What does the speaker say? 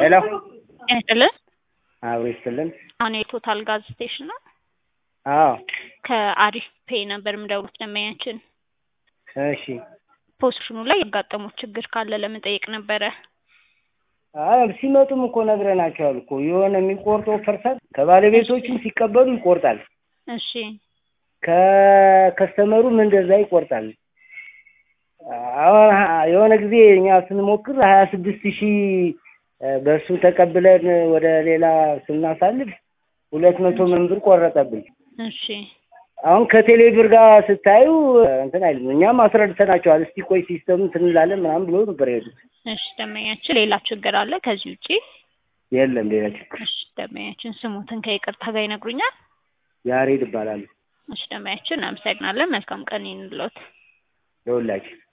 ሄሎ ጤና ይስጥልን። አብሮ ይስጥልን። አሁን የቶታል ጋዝ ስቴሽን ነው። አዎ ከአሪፍ ፔ ነበር የምደውሉት ደንበኛችን እሺ። ፖዚሽኑ ላይ ያጋጠሙት ችግር ካለ ለመጠየቅ ነበረ። አይ ሲመጡም እኮ ነግረናቸዋል እኮ የሆነ የሚቆርጠው ፐርሰንት ከባለቤቶቹም ሲቀበሉ ይቆርጣል፣ እሺ ከከስተመሩም እንደዛ ይቆርጣል። አሁን የሆነ ጊዜ እኛ ስንሞክር ሀያ ስድስት ሺህ በእሱ ተቀብለን ወደ ሌላ ስናሳልፍ ሁለት መቶ ምን ብር ቆረጠብን። እሺ አሁን ከቴሌ ብር ጋር ስታዩ እንትን አይልም። እኛም አስረድተናቸዋል። እስቲ ቆይ ሲስተም ትንላለን ምናምን ብሎ ነበር የሄዱት። እሺ ደንበኛችን ሌላ ችግር አለ ከዚህ ውጪ? የለም ሌላ ችግር። እሺ ደንበኛችን ስሙትን ከይቅርታ ጋር ይነግሩኛል? ያሬድ ይባላሉ እሺ ደንበኛችን እናመሰግናለን። መልካም ቀን ይሁንልዎት። ለሁላችን